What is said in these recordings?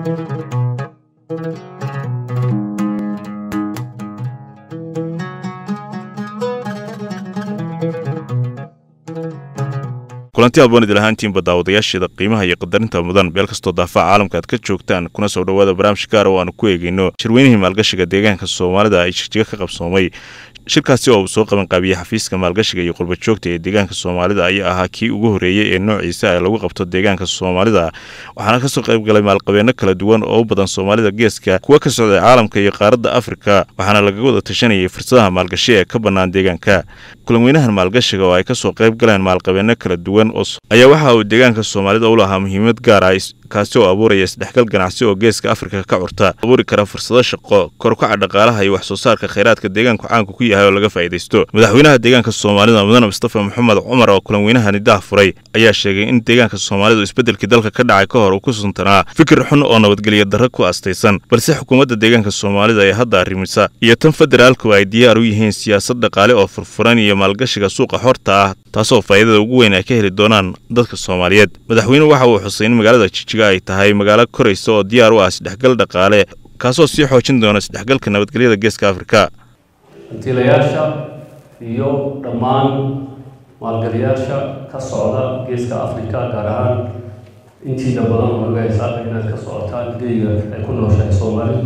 kulanti aad wanid lahaantiinba daawadayaasheeda qiimaha iyo qadarinta mudan meel kastoo daafaca caalamka aad ka joogtaan kuna soo dhowaada barnaamij gaar oo aanu ku eegeyno shirweynihii maalgashiga deegaanka soomaalida ay jigjiga ka qabsoomay shirkaasi oo uu soo qabanqaabiyey xafiiska maalgashiga iyo qurbajoogta ee deegaanka soomaalida ayaa ahaa kii ugu horreeyey ee noociisa lagu qabto deegaanka soomaalida waxaana kasoo qaybgalay maalqabeenno kala duwan oo u badan soomaalida geeska kuwa ka socday caalamka iyo qaaradda afrika waxaana lagaga wada tashanayay fursadaha maalgashi ee ka bannaan deegaanka kulanweynahan maalgashiga oo ay kasoo qayb galeen maalqabeenno kala duwan ayaa waxa uu deegaanka soomaalida u lahaa muhiimad gaar ah kaasi oo abuuraya isdhexgal ganacsi oo geeska afrika ka curta abuuri kara fursado shaqo korukaca dhaqaalaha iyo wax soo saarka khayraadka deegaanku caanku ku yahay oo laga faa'iidaysto madaxweynaha deegaanka soomaalida mudane mustafa maxamed cumar oo kulanweynahani daah furay ayaa sheegay in deegaanka soomaalidu isbeddelkii dalka ka dhacay ka hor uu ku suntanaa fikir xun oo nabadgelyo darro ku astaysan balse xukuumadda deegaanka soomaalida ee hadda arrimisa iyo tan federaalku ay diyaar u yihiin siyaasad dhaqaale oo furfuran iyo maalgashiga suuqa xorta ah taasoo faa'iidada ugu weyn ay ka heli doonaan dadka soomaaliyeed madaxweynuhu waxa uu xusay in magaalada jijiga ay tahay magaalo koraysa oo diyaar u ah isdhexgal dhaqaale kaasoo sii xoojin doona isdhexgalka nabadgelyada geeska afrika hantiilayaasha iyo dhammaan maalgeliyaasha ka socda geeska afrika gaar ahaan intiida badan oo naga haysaaka inaad ka socotaan geyga ay ku nooshahay soomaalidu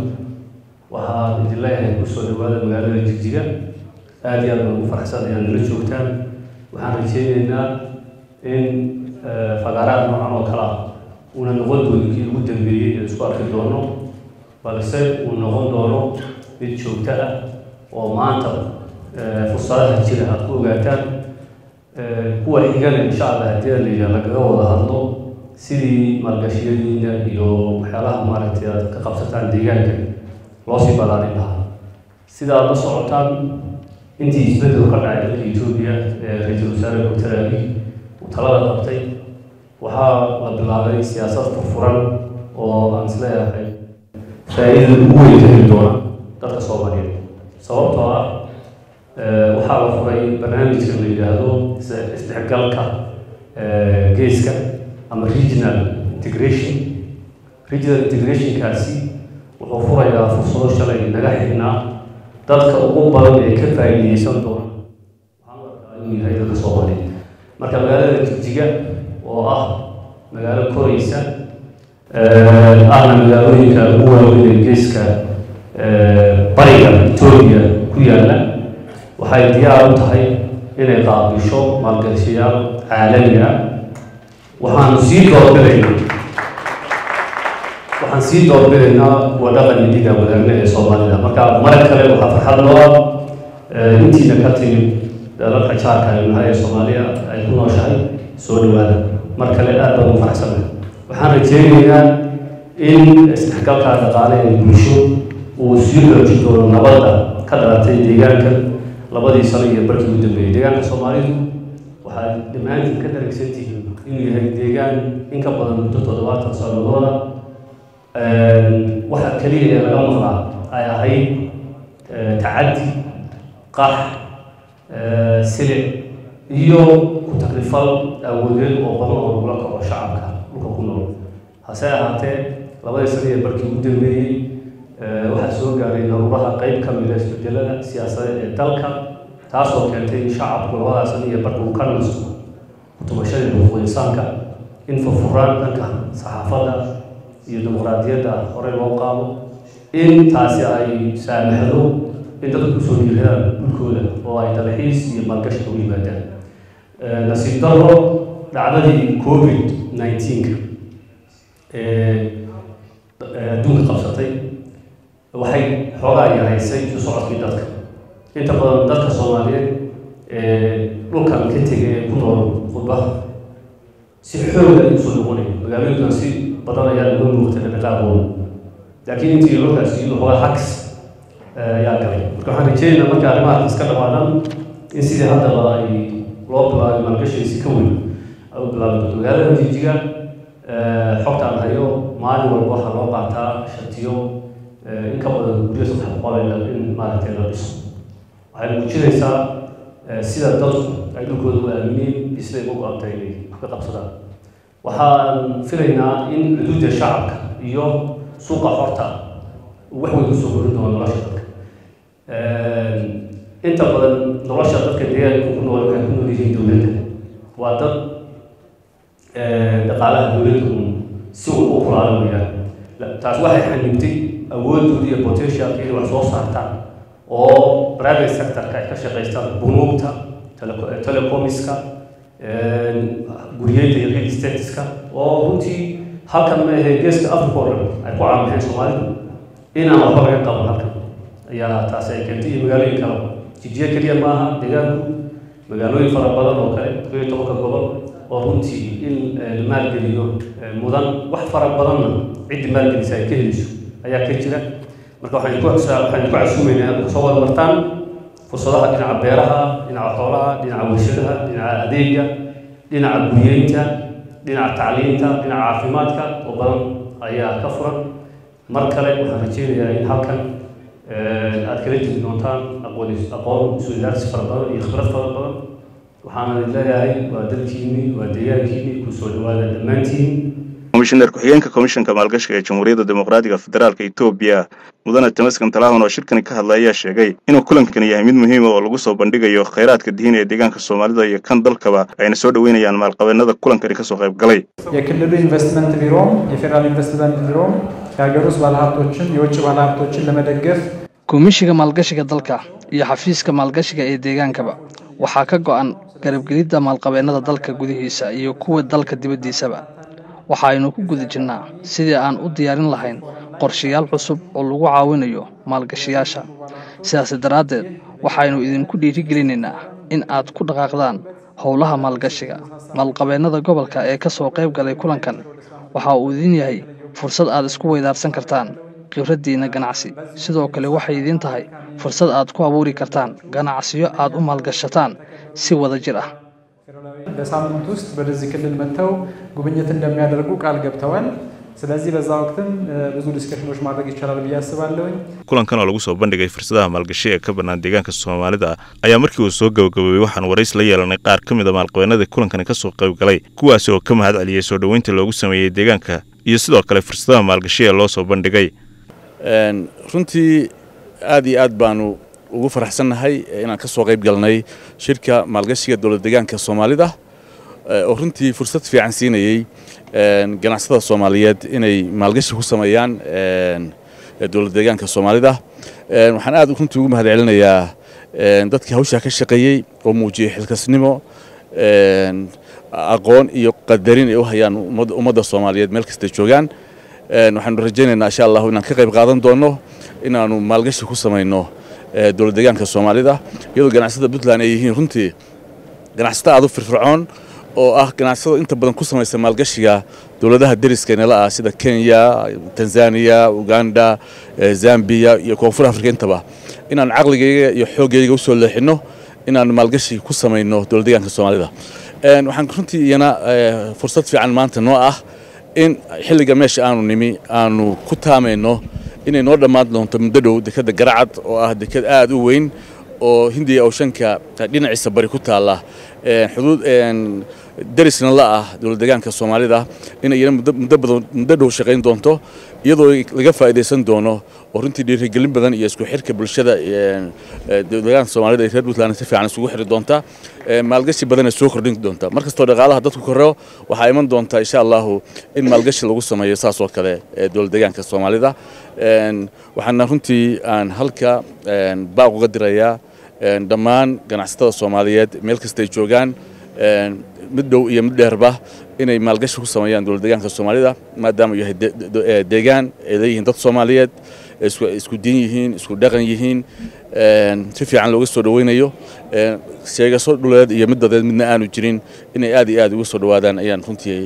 waxaan idin leeyahay kusoo dhawaada magaalada jigjiga aada iyo aad baan ugu faraxsan inaad nala joogtaan waxaan rajeyneynaa in fagaaraha noocan oo kale ah uuna noqon doonin kii ugu dambeeyey ee isku arki doono balse uu noqon doono mid joogto ah oo maanta fursadaha jira aad ku ogaataan kuwa xigana insha allah haddii la yidhaha lagaga wada hadlo sidii maalgashiyadiina iyo waxyaalaha maaragtay aad ka qabsataan deegaanka loo sii balaarin lahaa sida aad la socotaan intii isbeddel ka dhacay dalka etoobiya ee ra-iisul wasaare doctor abi uu talada qabtay waxaa la bilaabay siyaasad furfuran oo aan isleeyahay faa-iidada ugu weyn ka heli doona dadka soomaaliyeed sababtoo ah waxaa la furay barnaamijka la yidhaahdo isdhexgalka geeska ama regional integration regional integrationkaasi wuxuu furayaa fursado shalay naga xignaa dadka ugu badan ee ka faa'iideysan doona waxaan u arkaa inuu yahay dadka soomaaliyeed marka magaalada jigjiga oo ah magaalo koraysa ahna magaalooyinka ugu waaweyn ee geeska bariga etoobiya ku yaalla waxay diyaar u tahay inay qaabisho maalgashayaal caalami ah waxaanu sii doorbidaynaa waxaan sii doorbidaynaa kuwa dhaqan midiga wadaagna ee soomaalida marka mar kale waxaa farxad loo ah intiina ka timid dalalka jaarka ay nahay ee soomaaliya ay ku nooshahay soo dhawaada mar kale aad baan u faraxsanahay waxaan rajeynaynaa in isdhexgalka dhaqaale ee bulsho uu sii xoojin doono nabadda ka dhalatay deegaanka labadii sano iyo barkii ugu dambeeyey deegaanka soomaalidu waxaad dhammaantiin ka daragsan tihiin inuu yahay deegaan in ka badan muddo toddobaatan sanadooda waxa keliya ee laga maqlaa ay ahayd tacaddi qax silic iyo ku takrifal awoodeed oo badan oo lagula kaco shacabka dhulka ku nool hase ahaatee labadii sano iyo barkii ugu dambeeyey waxaa soo gaaray daruuraha qeyb ka mida isbedelada siyaasadeed ee dalka taasoo keentay in shacabku labadaa sano iyo barka uu ka nasto kutumashadii xuquuq insaanka in furfuraan dhanka saxaafadda iyo dimuqraadiyadda horey loo qaado in taasi ay saamaxdo in dadku kusoo dhiiradaan dhulkooda oo ay dalxiis iyo maalgashi ugu yimaadaan nasiib darro dhacdadii covid nineteenka ee adduunka qabsatay waxay xoogaa yaraysay isu socodkii dadka inta badan dadka soomaaliyeed ee dhulkan ka tegay ee ku nool khudbaha si xoog ay usoo noqonaya magaalooyinkan si badan ayaa laga muuqtay dhaqaaqooda laakiin intii dhulkaasi iyadu xoogaa hags ayaa galay marka waxaan rajeynaynaa marka arrimahaas iska dhamaadan in sidii haddaba ay loo bilaabay maalgashiisi ka weyn ay u bilaabi doonto magaalada jijiga xogtaan hayo maalin walba waxaa loo qaataa shatiyo in ka badan guryo saddex boqol in maaragtay la dhiso waxay muujinaysaa sida dadku ay dhulkooda u aamineen siday ugu go-antay inay wax ka qabsadaan waxaan filaynaa in xuduudda shacabka iyo suuqa xorta wax weyn kusoo korin doona nolosha dadka inta badan nolosha dadka deegaanka ku nool waxay ku nool yihiin dowladda waa dad dhaqaalaha dowladda un si un u kulaala weyaan taas waxay xanibtay awoodooda iyo potentialka inay wax soo saartaan oo private sectorka ay ka shaqaystaan bunuugta telecomiska guryeynta iyo real estateska oo runtii halkan ma ahe geeska africa oo dhan ay ku caamixeen soomaalidu inaan waxba laga qaban halkan ayaa taasi ay keentay iyo magaalooyin kaleba jijiye keliya maaha deegaanku magaalooyin fara badan oo kale koo iyo tobanka gobol oo runtii in la maalgeliyo mudan wax fara badanna ciddii maalgelisa ay ka heliso ayaa ka jira marka waxaan ku waxaan ku casuumaynaa inaad kusoo wada martaan fursadaha dhinaca beeraha dhinaca xoolaha dhinaca warshadaha dhinaca adeega dhinaca guryeynta dhinaca tacliinta dhinaca caafimaadka oo badan ayaa ka furan mar kale waxaan rajeynayaa in halkan aad kala jiri doontaan aqoon aqoon isweydaarsi fara badan iyo khibrad fara badan waxaana leeyahay waa dalkiini waa deegaankiini kusoo dhawaada dhammaantiin komishineer ku-xigeenka komishanka maalgashiga ee jamhuuriyadda dimuqraadiga federaalka etoobiya mudane tamaskan talahun oo shirkani ka hadlay ayaa sheegay inuu kulankani yahay mid muhiima oo lagu soo bandhigayo khayraadka diin ee deegaanka soomaalida iyo kan dalkaba ayna soo dhoweynayaan maalqabeennada kulankani kasoo qayb galay የክልሉ ኢንቨስትመንት ቢሮም የፌዴራል ኢንቨስትመንት ቢሮም የሀገር ውስጥ ባለሀብቶችን የውጭ ባለሀብቶችን ለመደገፍ komishiga maalgashiga dalka iyo xafiiska maalgashiga ee deegaankaba waxaa ka go'an garabgelidda maalqabeennada dalka gudihiisa iyo kuwa dalka dibaddiisaba waxaaynu ku guda jirnaa sidii aan u diyaarin lahayn qorshayaal cusub oo lagu caawinayo maalgashiyaasha sidaas daraaddeed waxaynu idinku dhiirigelinaynaa in aad ku dhaqaaqdaan howlaha maalgashiga maalqabeennada gobolka ee ka soo qayb galay kulankan waxa uu idin yahay fursad aad isku weydaarsan kartaan khibraddiinna ganacsi sidoo kale waxay idiin tahay fursad aad ku abuuri kartaan ganacsiyo aad u maalgashataan si wada jir ah በሳምንት ውስጥ ወደዚህ ክልል መጥተው ጉብኝት እንደሚያደርጉ ቃል ገብተዋል። ስለዚህ በዛ ወቅትም ብዙ ዲስከሽኖች ማድረግ ይቻላል ብዬ አስባለሁኝ። kulankan oo lagu soo bandhigay fursadaha maalgashi ee ka bannaan deegaanka soomaalida ayaa markii uu soo gabagaboobay waxaan warays la yeelanay qaar ka mid a maalqabeennadii kulankani ka soo qayb galay kuwaasi oo ka mahad celiyey soo dhoweynta loogu sameeyey deegaanka iyo sidoo kale fursadaha maalgashi ee loo soo bandhigay runtii aad iyo aad baanu ugu faraxsannahay inaan ka soo qayb galnay shirka maalgashiga dowlad deegaanka soomaalida oo runtii fursad fiican siinayey ganacsatada soomaaliyeed inay maalgashi ku sameeyaan dowlad deegaanka soomaalida waxaan aad runtii ugu mahad celinayaa dadkii hawshaa ka shaqeeyey oo muujiyey xilkasnimo aqoon iyo qadarin ay u hayaan ummadda soomaaliyeed meel kastay joogaan waxaanu rajaynaynaa insha allahu inaan ka qayb qaadan doono inaanu maalgashi ku samayno dowlad deegaanka soomaalida iyadoo ganacsatada puntland ay yihiin runtii ganacsato aad u firfircoon oo ah ganacsatada inta badan ku samaysa maalgashiga dowladaha deriska nala ah sida kenya tanzania uganda zambiya iyo koonfur afrika intaba inaan caqligayga iyo xooggayga usoo leexinno inaan maalgashi ku samayno dowlad deegaanka soomaalida waxaan runtii iyana fursad fiican maanta noo ah in xilliga meesha aanu nimi aanu ku taamayno inay noo dhammaan doonto muddo dhow dekadda garacad oo ah dekad aad u weyn oo hindiya ooshanka dhinaciisa bari ku taalla xuduud derisna la ah dowlad deegaanka soomaalida inay iyana muddo badan muddo dhow shaqayn doonto iyadoo laga faa'iidaysan doono oo runtii dhiirigelin badan iyo isku xirka bulshada deegaanka soomaalida iyo reer puntland si fiican isugu xiri doonta maalgashi badanay soo kordhin doonta mar kastoo dhaqaalaha dadku korreo waxaa iman doonta insha allahu in maalgashi lagu sameeyo saas oo kale dowlad deegaanka soomaalida waxaana runtii aan halka baaq uga dirayaa dhammaan ganacsatada soomaaliyeed meel kastay joogaan mid dhow iyo mid dheerba inay maalgashi ku sameeyaan dowlad deegaanka soomaalida maadaama uu yahay deegaan ay leeyihiin dad soomaaliyeed isku diin yihiin isku dhaqan yihiin si fiican looga soo dhoweynayo sheegaso dhuleed iyo mid dadeed midna aanu jirin inay aad iyo aad uga soo dhowaadaan ayaan runtii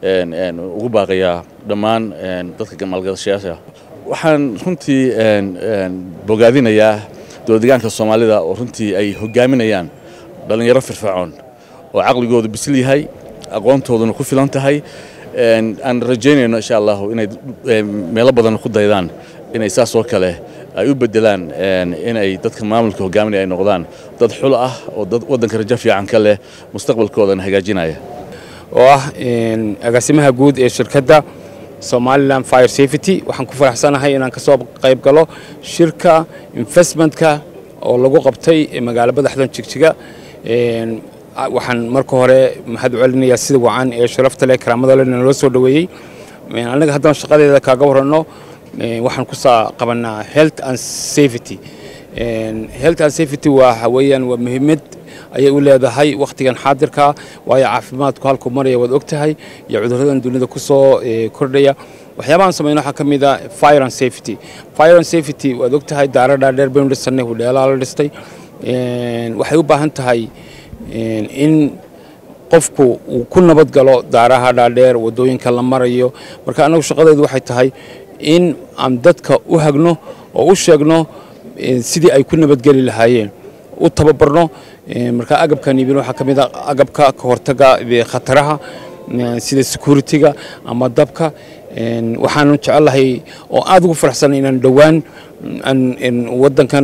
ugu baaqayaa dhammaan dadka maalgashayaasha waxaan runtii bogaadinayaa dowlad deegaanka soomaalida oo runtii ay hogaaminayaan dhallinyaro firfircoon oo caqligoodu bisil yahay aqoontooduna ku filan tahay aan rajaynayno insha allahu inay meelo badan ku daydaan inay saas oo kale ay u bedelaan inay dadka maamulka hogaaminaya ay noqdaan dad xul ah oo dad waddanka rajo fiican ka leh mustaqbalkoodana hagaajinaya oo ah agaasimaha guud ee shirkadda somaliland fire safety waxaan ku faraxsanahay inaan kasoo qayb galo shirka investmentka oo lagu qabtay magaalo madaxdan jigjiga waxaan marka hore mahad celinayaa sida wacan ee sharafta leh karaamada leh naloo soo dhoweeyey anaga haddaan shaqadeeda kaaga warranno waxaan kusaa qabanaa health and safety health and safety waxa weeyaan waa muhiimad ayay u leedahay wakhtigan xaadirka waayo caafimaadku halkuu maraya waad og tahay iyo cudurradan dunida ku soo kordhaya waxyaabahan samayno waxaa ka mid a fire and safety fire and safety waad og tahay daara dhaadheer baynu dhisanay hudheelaa la dhistay waxay u baahan tahay in qofku uu ku nabad galo daaraha dhaadheer waddooyinka la marayo marka annagu shaqadeedu waxay tahay in aan dadka u hagno oo u sheegno sidii ay ku nabadgeli lahaayeen u tababarno marka agabkan iibin waxaa ka mid a agabka ka hortaga khataraha sida security-ga ama dabka waxaanu jecelahay oo aada ugu faraxsan inaan dhowaan waddankan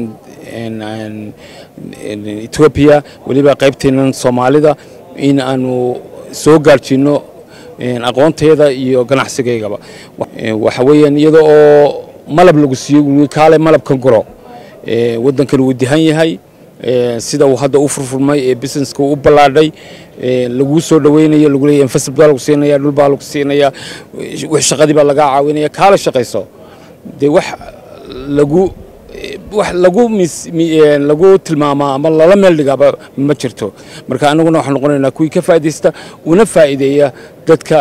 etoobiya weliba qaybteenan soomaalida in aanu soo gaarjiinno aqoonteeda iyo ganacsigaygaba waxa weeyaan iyada oo malab lagu siiyo kaale malabkan guro waddankan wuu dihan yahay sida uu hadda u furfurmay ee businesska u ballaadhay laguu soo dhaweynayo lagu leeyahay investment baa lagu siinaya dhul baa lagu siinaya shaqadii baa lagaa caawinaya kaala shaqayso dee wax lagu wax lagu lagu tilmaamaa ama lala meel dhigaaba ma jirto marka annaguna waxaan noqonaynaa kuwii ka faa'iidaysta una faa'iideeya dadka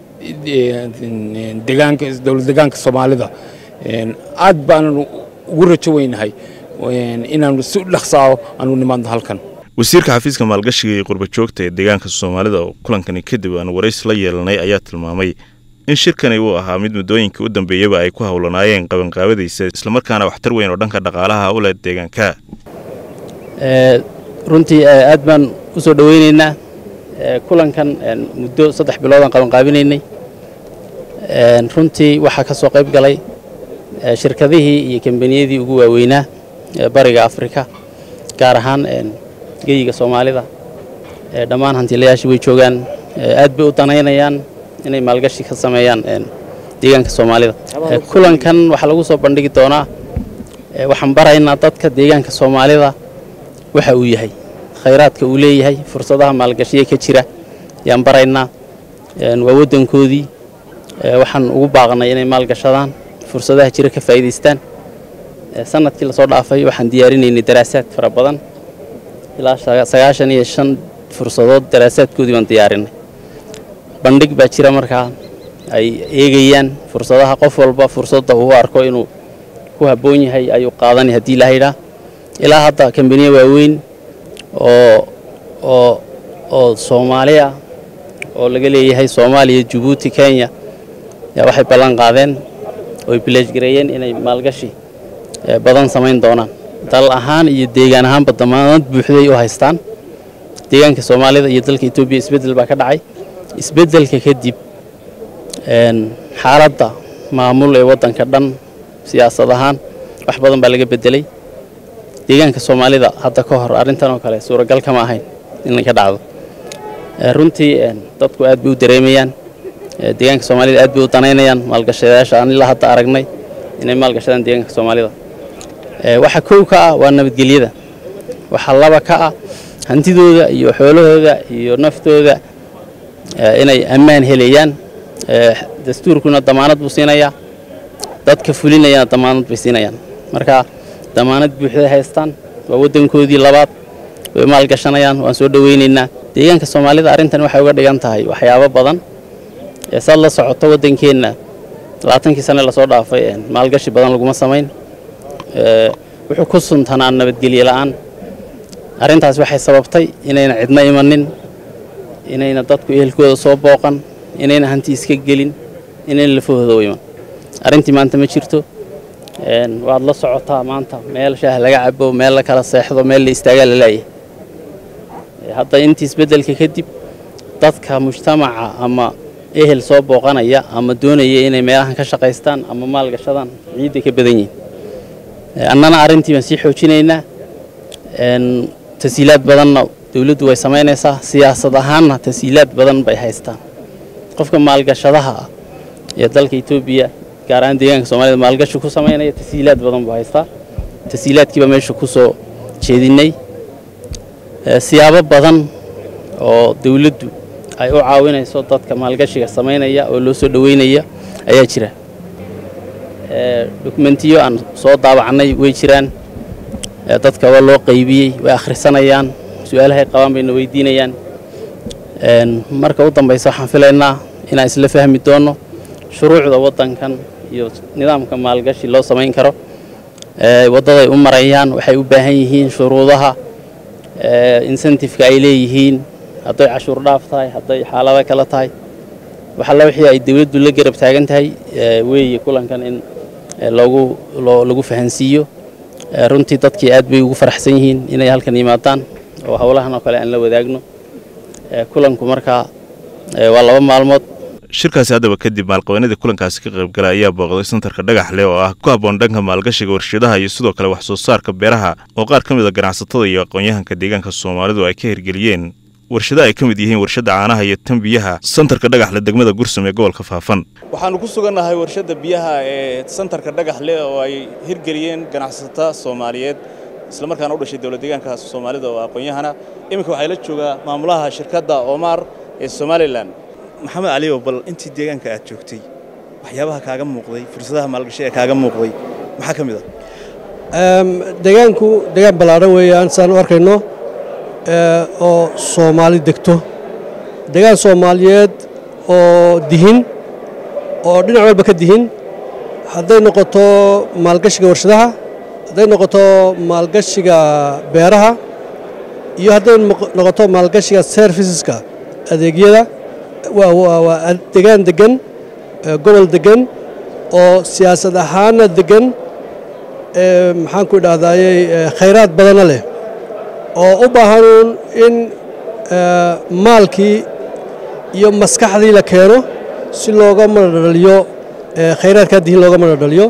degaanka dowlad degaanka soomaalida aad baanan ugu rajo weynahay inaanu si dhaqsaawo aanu nimaadno halkan wasiirka xafiiska maalgashiga iyo qurbajoogta ee deegaanka soomaalida oo kulankani kadib aan waraysi la yeelanay ayaa tilmaamay in shirkani uu ahaa mid muddooyinkii u dambeeyaba ay ku howlanaayeen qabanqaabadiisa islamarkaana waxtar weyn oo dhanka dhaqaalaha u leh deegaanka runtii aad baan u soo dhoweynaynaa kulankan muddo saddex biloodaan qabanqaabinaynay runtii waxaa ka soo qayb galay shirkadihii iyo kambaniyadii ugu waaweynaa bariga afrika gaar ahaan geyiga soomaalida dhammaan hantiilayaashii way joogaan aad bay u danaynayaan inay maalgashi ka sameeyaan deegaanka soomaalida kulankan waxaa lagu soo bandhigi doonaa waxaan baraynaa dadka deegaanka soomaalida waxa uu yahay khayraadka uu leeyahay fursadaha maalgashiya ka jira ayaan baraynaa waa waddankoodii waxaan ugu baaqnay inay maalgashadaan fursadaha jira ka faa'iidaystaan sanadkii lasoo dhaafay waxaan diyaarinaynay daraasaad fara badan ilaa sagaashan iyo shan fursadood daraasaadkoodii baan diyaarinay bandhig baa jira markaa ay eegayaan fursadaha qof walba fursadda uu arko inuu ku habboon yahay ayuu qaadanay haddii la haydhaa ilaa hadda kambaniya waaweyn oo oo oo soomaaliya oo laga leeyahay soomaaliya jabuuti kenya yaa waxay ballan qaadeen oo ay bileejgareeyeen inay maalgashi badan samayn doonaan dal ahaan iyo deegaan ahaanba damaanad buuxday u haystaan deegaanka soomaalida iyo dalka etoobiya isbeddel baa ka dhacay isbeddelka kadib xaaladda maamul ee waddanka dhan siyaasad ahaan wax badan baa laga beddelay deegaanka soomaalida hadda ka hor arrintan oo kale suuragal kama ahayn inay ka dhacdo runtii dadku aad bay u dareemayaan deegaanka soomaalida aad bay u danaynayaan maalgashadayaasha aan ilaa hadda aragnay inay maalgashadaan deegaanka soomaalida waxa kow ka ah waa nabadgelyada waxaa laba ka ah hantidooda iyo xoolahooda iyo naftooda inay ammaan helayaan dastuurkuna damaanad buu siinayaa dadka fulinayana damaanad bay siinayaan marka damaanad buuxday haystaan waa waddankoodii labaad way maalgashanayaan waan soo dhoweynaynaa deegaanka soomaalida arrintan waxay uga dhigan tahay waxyaabo badan saad la socoto waddankeenna labaatankii sane lasoo dhaafay maalgashi badan laguma samayn wuxuu ku suntanaa nabadgelye la'aan arrintaas waxay sababtay inayna cidna imanin inayna dadku ehelkooda soo booqan inayna hanti iska gelin inayna lafahooda u iman arrintii maanta ma jirto waad la socotaa maanta meel shaah laga cabo meel la kala seexdo meel la istaagaa la laayahay hadda intii isbeddelka kadib dadka mujtamaca ama ehel soo booqanaya ama doonaya inay meelahan ka shaqaystaan ama maalgashadaan ciidday ka badan yihiin annana arrintii baan sii xoojinaynaa tasiilaad badanna dowladdu way samaynaysaa siyaasad ahaanna tasiilaad badan bay haystaan qofka maalgashadaha ah ee dalka etoobiya gaar ahaan deegaanka soomaalida maalgashi ku samaynaya tasiilaad badan buu haystaa tasiilaadkiiba meesha ku soo jeedinnay siyaabo badan oo dawladdu ay u caawinayso dadka maalgashiga samaynaya oo loo soo dhoweynaya ayaa jira dokumentiyo aan soo daabacnay way jiraan dadka waa loo qaybiyey way akhrisanayaan su-aalahay qabaan bayna weydiinayaan marka u dambaysa waxaan filaynaa inaan isla fahmi doonno shuruucda waddankan iyo nidaamka maalgashi loo samayn karo waddaday u marayaan waxay u baahan yihiin shuruudaha insentifeka ay leeyihiin hadday cashuur dhaaf tahay hadday xaalado kale tahay waxalla wixii ay dawladdu la garab taagan tahay weeye kulankan in lagu lagu fahansiiyo runtii dadkii aad bay ugu faraxsan yihiin inay halkan yimaadaan oo howlahan oo kale aan la wadaagno kulanku markaa waa laba maalmood shirkaasi haddaba kadib maalqabeennadii kulankaasi ka qaybgala ayaa booqday santarka dhagaxleh oo ah ku habboon dhanka maalgashiga warshadaha iyo sidoo kale wax soo saarka beeraha oo qaar ka mid a ganacsatada iyo aqoon-yahanka deegaanka soomaalidu ay ka hirgeliyeen warshada ay ka mid yihiin warshadda caanaha iyo tan biyaha santarka dhagaxle degmada gursum ee gobolka faafan waxaannu ku sugannahay warshadda biyaha ee santarka dhagaxle oo ay hirgeliyeen ganacsata soomaaliyeed islamarkaana u dhashay dowlad deegaanka soomaalida oo aqoon-yahana iminka waxaa la joogaa maamulaha shirkadda omar ee somalilan maxamed caliyow bal intii deegaanka aad joogtay waxyaabaha kaaga muuqday fursadaha maalgashi ee kaaga muuqday maxaa ka mid ah deegaanku deegaan ballaadhan weeyaan saan u arkayno oo soomaali degto deegaan soomaaliyeed oo dihin oo dhinac walba ka dihin hadday noqoto maalgashiga warshadaha hadday noqoto maalgashiga beeraha iyo hadday noqoto maalgashiga serviceska adeegyada waa degaan degan gobol degan oo siyaasad ahaanna degan maxaan ku idhaahdayey khayraad badana leh oo u baahanuun in maalkii iyo maskaxdii la keeno si looga madhadhaliyo khayraadkaa dihin looga madhadhaliyo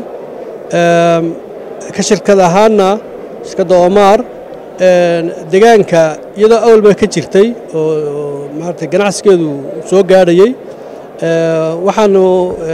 ka shirkad ahaanna shirkadda omaar degaanka iyadoo awalba ka jirtay oo maarata ganacsigeedu soo gaadhayey waxaanu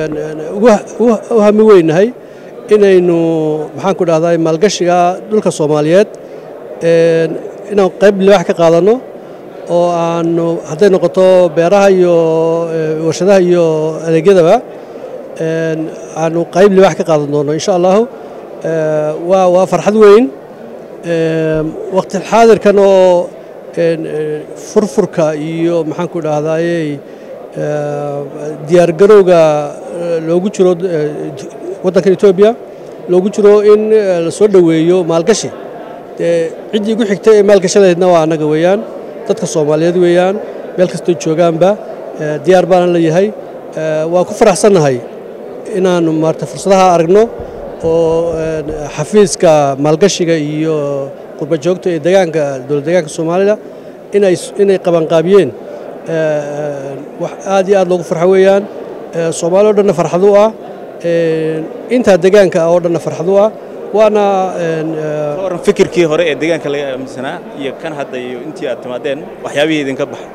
u hami weynahay inaynu maxaan ku dhahdaa maalgashiga dhulka soomaaliyeed inaan qayb libaax ka qaadanno oo aanu hadday noqoto beeraha iyo warshadaha iyo adeegyadaba aanu qayb libaax ka qaadan doonno insha allahu waa waa farxad weyn waqti xaadirkan oo furfurka iyo maxaan ku dhahdaayey diyaargarowga loogu jiro waddankan etoobiya loogu jiro in la soo dhoweeyo maalgashi dee ciddii igu xigtay ee maalgashadaydna waa annaga weeyaan dadka soomaaliyeed weeyaan meel kastoo joogaanba diyaar baanan leeyahay waan ku faraxsannahay inaannu maarata fursadaha aragno oo xafiiska maalgashiga iyo qurbajoogta ee degaanka dowlad deegaanka soomaalida inay inay qabanqaabiyeen wax aad iyo aad loogu farxo weeyaan soomaali o dhanna farxad u ah intaa degaanka oo dhanna farxad u ah waana waran fikirkii hore ee deegaanka laga aaminsanaa iyo kan hadda iyo intii aad timaadeen waxyaabihii idinka baxay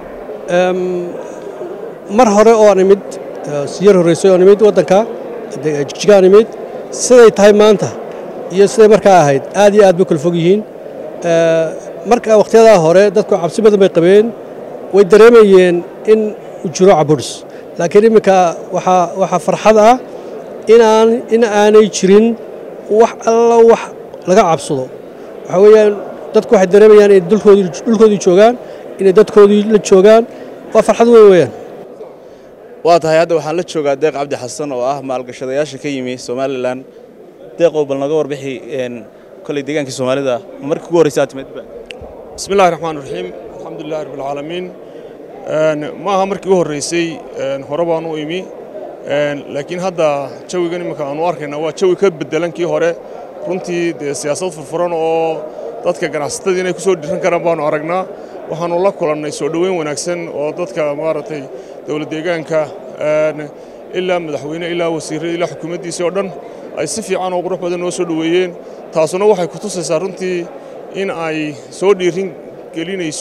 mar hore oo aan imid siyar horreysay oon imid waddanka jigjigaan imid siday tahay maanta iyo siday markaa ahayd aad iyo aad bay kala fog yihiin marka wakhtiyadaa hore dadku cabsi badan bay qabeen way dareemayeen in uu jiro caburis laakiin imminka waxaa waxaa farxad ah inaan in aanay jirin wax alla wax laga cabsado waxaa weeyaan dadku waxay dareemayaan inay dulkoodii dhulkoodii joogaan inay dadkoodii la joogaan waa farxad weyn weeyaan waa tahay hadda waxaan la joogaa deeq cabdi xasan oo ah maalgashadayaasha ka yimi somalilan deeqow bal naga warbixi koley deegaankii soomaalida markii ugu horreysa aad timidba bismi illahi raxmaan raxiim alxamdulilahi rabbilcaalamiin ma aha markii u horreysay hore baan u imi laakiin hadda jawigan imminka aanu arkayna waa jawi ka beddelan kii hore runtii dee siyaasad furfuran oo dadka ganacsatadii inay ku soo dhiran karaan baanu aragnaa waxaannu la kulannay soo dhoweyn wanaagsan oo dadka maaragtay dowlad deegaanka ilaa madaxweyne ilaa wasiirrada ilaa xukuumaddiisii oo dhan ay si fiican oo qurux badan noo soo dhoweeyeen taasuna waxay ku tusaysaa runtii in ay soo dhiirin gelinayso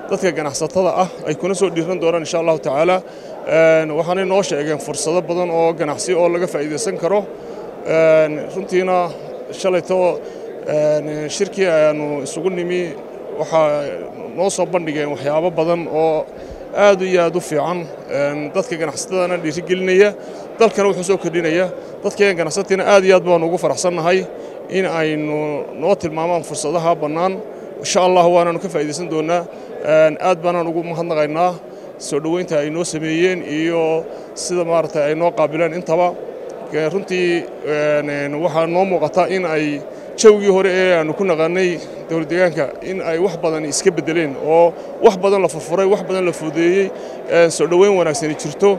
dadka ganacsatada ah ay kuna soo dhiiran doonaan insha allahu tacaala waxaanay noo sheegeen fursado badan oo ganacsi oo laga faa'iidaysan karo runtiina shalayto shirkii ayaanu isugu nimi waxaa noo soo bandhigeen waxyaabo badan oo aad iyo aad u fiican dadka ganacsatadana dhiirigelinaya dalkana wuxuu soo kordhinaya dadkeen ganacsatiina aad iyo aad baanu ugu faraxsannahay in aynu noo tilmaamaan fursadaha bannaan insha allah waanaanu ka faa'iidaysan doonnaa aad baanaan ugu mahadnaqaynaa soo dhoweynta ay noo sameeyeen iyo sida maaragtay ay noo qaabileen intaba runtii waxaa noo muuqata in ay jawgii hore ee aanu ku naqaanay dowlad deegaanka in ay wax badan iska beddeleen oo wax badan la furfuray wax badan la fududeeyey soo dhoweyn wanaagsani jirto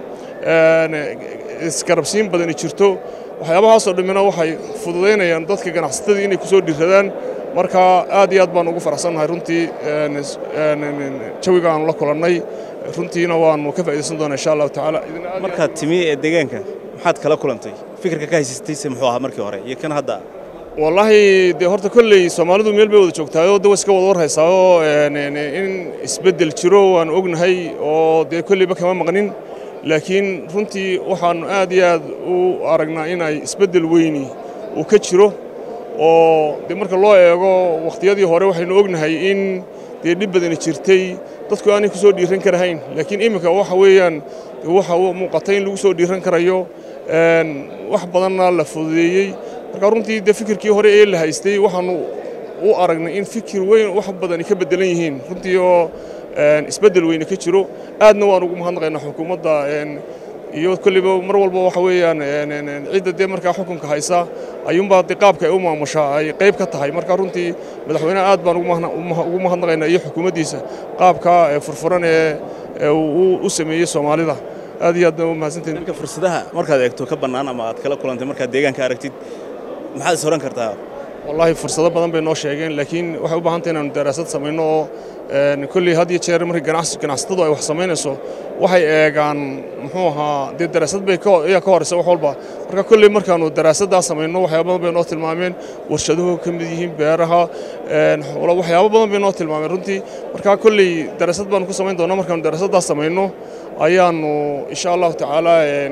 iskarabsiin badani jirto waxyaabahaasoo dhammina waxay fududaynayaan dadka ganacsatadii inay ku soo dhiiradaan marka aad iyo aad baan ugu faraxsannahay runtii jawiga aanu la kulannay runtiina waanu ka faa'iidaysan doonaa insha allahu tacaala markaad timi ee deegaanka maxaad kala kulantay fikirka ka haysatayse muxuu ahaa markii hore iyo kan hadda wallaahi dee horta kolley soomaalidu meel bay wada joogtaayoo de iska wada warhaysaayoo in isbeddel jiro waan ognahay oo dee kolleyba kama maqnin laakiin runtii waxaannu aad iyo aad u aragnaa in ay isbeddel weyni uu ka jiro oo dee marka loo eego wakhtiyadii hore waxaynu ognahay in dee dhib badani jirtay dadku aanay ku soo dhiiran karahayn laakiin iminka waxa weeyaan waxa muuqata in lagu soo dhiiran karayo wax badanna la fududeeyey marka runtii dee fikirkii hore ee la haystay waxaanu u aragnay in fikir weyn wax badani ka beddelan yihiin runtii oo isbeddel weyne ka jiro aadna waan ugu mahadnaqaynaa xukuumadda iyo kolleyba mar walba waxa weeyaan cidda dee markaa xukunka haysa ayuunbaa dee qaabka ay u maamushaa ay qayb ka tahay marka runtii madaxweyneha aad baan ugu mahadnaqaynaa iyo xukuumaddiisa qaabka furfuran ee uu u sameeyey soomaalida aad iyo aadna u mahadsantahin dhanka fursadaha markaad eegto ka bannaan ama aad kala kulantay markaad deegaanka aragtid maxaad is oran kartaa wallaahi fursado badan bay noo sheegeen laakiin waxay u baahan tahay inaanu daraasad samayno oo kolley had iyo jeer markii ganacsatadu ay wax samaynayso waxay eegaan muxuu ahaa dee daraasad bay ayaa ka horeysa wax walba marka kolley markaanu daraasaddaa samayno waxyaaba badan bay noo tilmaameen warshaduhu ka mid yihiin beeraha waxyaabo badan bay noo tilmaameen runtii marka kolley daraasad baanu ku samayn doonaa markaanu daraasaddaa samayno ayaanu insha allahu tacaala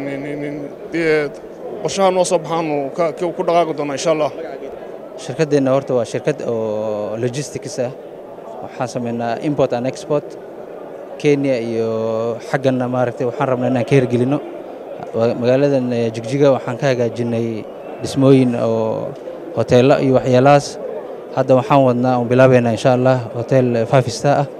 dee qorshaha noo soo baxaanu ku dhaqaaqi doonaa insha allah shirkaddeenna horta waa shirkad oo logistics ah waxaan samaynaa import and export kenya iyo xagganna maaragtay waxaan rabnaa inaan ka hirgelinno magaaladan jigjiga waxaan ka hagaajinnay dhismooyin oo hoteello iyo waxyaalahaas hadda waxaan wadnaa oon bilaabaynaa insha allah hotel five star ah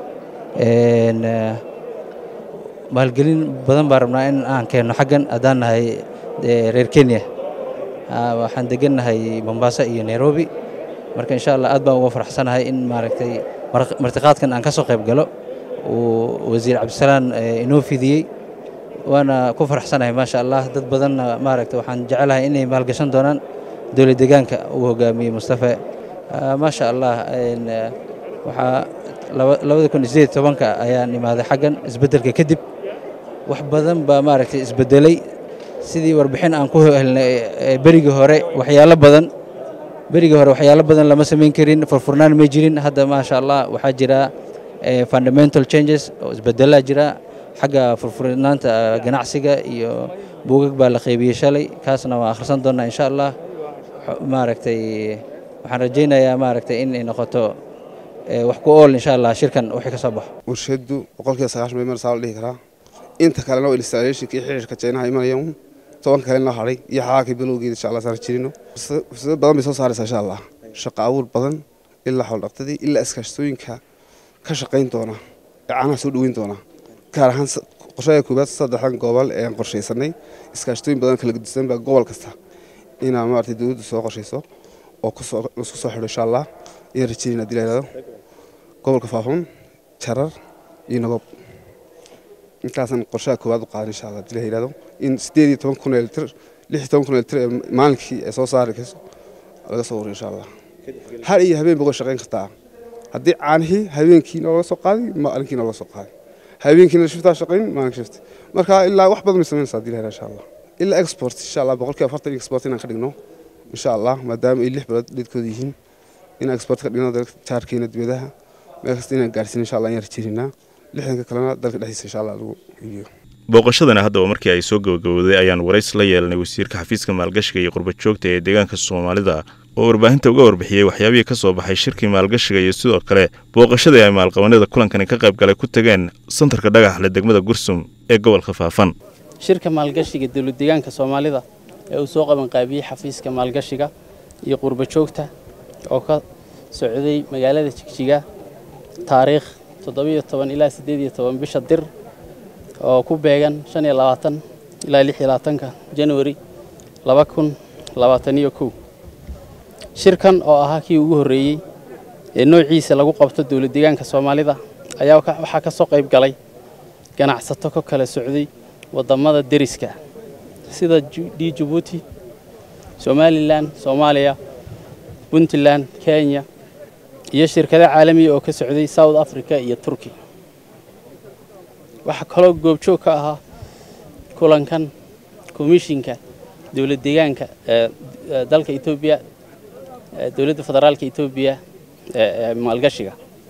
maalgelin badan baan rabnaa in aan keenno xaggan haddaan nahay reer kenya waxaan degannahay mombasa iyo nairobi marka insha allah aad baan uga faraxsanahay in maaragtay martiqaadkan aan ka soo qayb galo uu wasiir cabdisalaan inoo fidiyey waana ku faraxsanahay maasha allah dad badanna maaragtay waxaan jecelahay inay maalgashan doonaan dowlad deegaanka uu hogaamiyey mustafe maasha allah waxaa labada kun iyo sideed tobanka ayaan imaaday xaggan isbeddelka kadib wax badan baa maaragtay isbeddelay sidii warbixin aan ku helnay berigii hore waxyaalo badan berigii hore waxyaalo badan lama samayn karin furfurnaan may jirin hadda maasha allah waxaa jira fundamental changes oo isbedelaa jira xagga furfurnaanta ganacsiga iyo buugag baa la qaybiyey shalay kaasna waan akhrisan doonnaa insha allah maaragtay waxaan rajaynayaa maaragtay in ay noqoto wax ku ool insha allah shirkan wixii ka soo baxo warshadu boqolkiiba sagaashan bay marsaa la dhihi karaa inta kalena waa installationka iyo xiriirka jeynaha imanayaan toban kalena hadhay iyo xaaqii bilowgeeda insha allah saan jirino fursado badan bay soo saaraysaa insha allah shaqo abuur badan ilaa xoldhaqtadii ilaa iskaashtooyinka ka shaqayn doona ee caanaha soo dhoweyn doona gaar ahaan qorshaha koowaad saddexdan gobol ee aan qorshaysanay iskaashtooyin badan kala gedisan baa gobol kasta inaa maaragtay dowladdu soo qorshayso oo laisku soo xidho insha allah ayaan rajeynayna hadii la yidhahdo gobolka faafun jarar iyo nagob intaasaan qorshaha koowaad u qaadan insha allah hadii la yidhahdo in sideed iyo toban kun ee litir lix iyo toban kun ee litir ee maalinkii ay soo saari karso laga soo wariyo insha allah har iyo habeen boga shaqayn kartaa haddii caanihii habeenkiina laga soo qaaday maalinkiina laga soo qaaday habeenkiina shiftaa shaqayn maalinka shift marka ilaa wax badan bay samaynaysaa hadii la yidhahdo insha allah ilaa export insha allah boqolkiiba afartan export inaan ka dhigno insha allah maadaama ay lix bilood dheedkooda yihiin in export ka dhigno jaarkeena dibadaha meel kasta inaan gaarsiin insha allah ayaan rajeynaa lixdanka kalena dalka dhexdiisa insha allah lagu iibiyo booqashadana haddaba markii ay soo gabagabowday ayaan warays la yeelanay wasiirka xafiiska maalgashiga iyo qurbajoogta ee deegaanka soomaalida oo warbaahinta uga warbixiyey waxyaabihii ka soo baxay shirkii maalgashiga iyo sidoo kale booqashadii ay maalqabanada kulankani ka qayb galay ku tageen santarka dhagaxle degmada gursum ee gobolka faafan shirka maalgashiga dowladdeegaanka soomaalida ee uu soo qabanqaabiyey xafiiska maalgashiga iyo qurbajoogta oo ka socday magaalada jigjiga taariikh toddobiyo toban ilaa siddeed iyo toban bisha dir oo ku beegan shan iyo labaatan ilaa lix iyo labaatanka januari laba kun labaatan iyo kow shirkan oo ahaa kii ugu horreeyey ee noociisa lagu qabto dowlad deegaanka soomaalida ayaa waxaa ka soo qayb galay ganacsato ka kala socday waddamada deriska sida d jabuuti somalilan soomaaliya puntland kenya iyo shirkado caalamiya oo ka socday south africa iyo turki waxaa kaloo goobjoog ka ahaa kulankan komishinka dowlad deegaanka ee dalka etoobiya dowladda federaalka etoobiya ee maalgashiga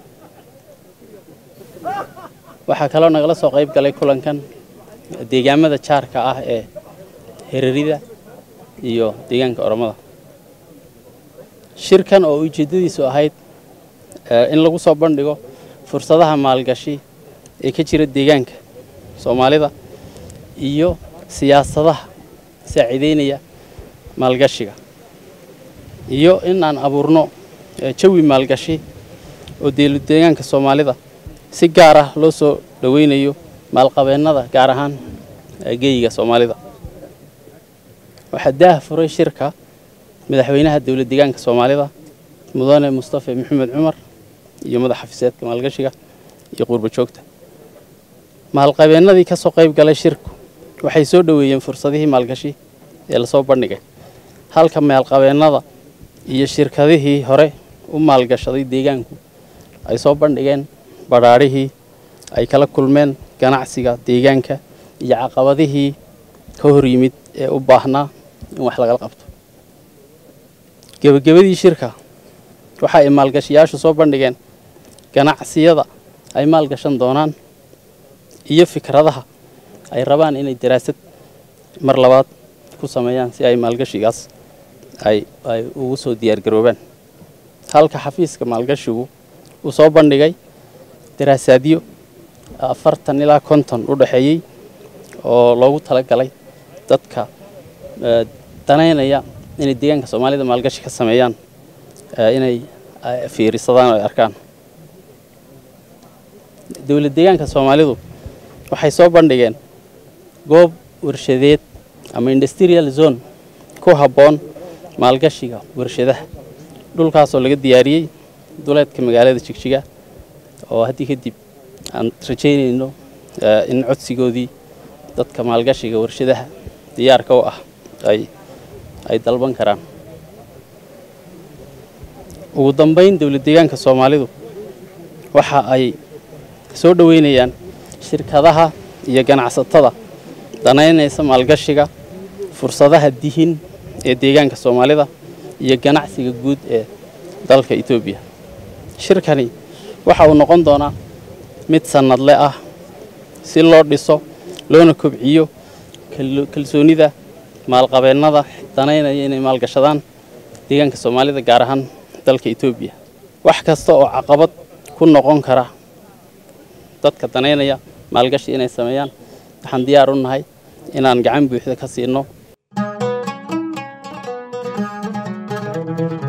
waxaa kaloo nagala soo qayb galay kulankan deegaamada jaarka ah ee herarida iyo deegaanka oromada shirkan oo ujeeddadiisu ahayd in lagu soo bandhigo fursadaha maalgashi ee ka jira deegaanka soomaalida iyo siyaasadaha saaciideynaya maalgashiga iyo in aan abuurno jawi maalgashi oo deegaanka soomaalida si gaar ah loo soo dhoweynayo maalqabeennada gaar ahaan geeyiga soomaalida waxaa daah furay shirka madaxweynaha dowlad deegaanka soomaalida mudane mustafe maxamed cumar iyo madax xafiiseedka maalgashiga iyo qurbajoogta maalqabeennadii ka soo qayb galay shirku waxay soo dhoweeyeen fursadihii maalgashi ee lasoo bandhigay halka maalqabeennada iyo shirkadihii hore u maalgashaday deegaanku ay soo bandhigeen badhaadhihii ay kala kulmeen ganacsiga deegaanka iyo caqabadihii ka hor yimid ee u baahnaa in wax lagala qabto gebagabadii shirka waxa ay maalgashiyaashu soo bandhigeen ganacsiyada ay maalgashan doonaan iyo fikradaha ay rabaan inay daraasad mar labaad ku sameeyaan si ay maalgashigaas ay ay ugu soo diyaargaroobaan halka xafiiska maalgashigu uu soo bandhigay daraasaadyo afartan ilaa konton u dhexeeyey oo loogu talagalay dadka danaynaya inay deegaanka soomaalida maalgashi ka sameeyaan inay fiirisadaan oo ay arkaan dowlad deegaanka soomaalidu waxay soo bandhigeen goob warshadeed ama industrial zone ku habboon maalgashiga warshadaha dhulkaasoo laga diyaariyey duleedka magaalada jigjiga oo haddii kadib aan rajaynayno in codsigoodii dadka maalgashiga warshadaha diyaarka u ah ay ay dalban karaan ugu dambayn dowlad deegaanka soomaalidu waxa ay soo dhoweynayaan shirkadaha iyo ganacsatada danaynaysa maalgashiga fursadaha dihin ee deegaanka soomaalida iyo ganacsiga guud ee dalka etoobiya shirkani waxa uu noqon doonaa mid sannadle ah si loo dhiso loona kobciyo kalsoonida maalqabeennada danaynaya inay maalgashadaan deegaanka soomaalida gaar ahaan dalka etoobiya wax kasta oo caqabad ku noqon kara dadka danaynaya maalgashi inay sameeyaan waxaan diyaar u nahay inaan gacan buuxda ka siino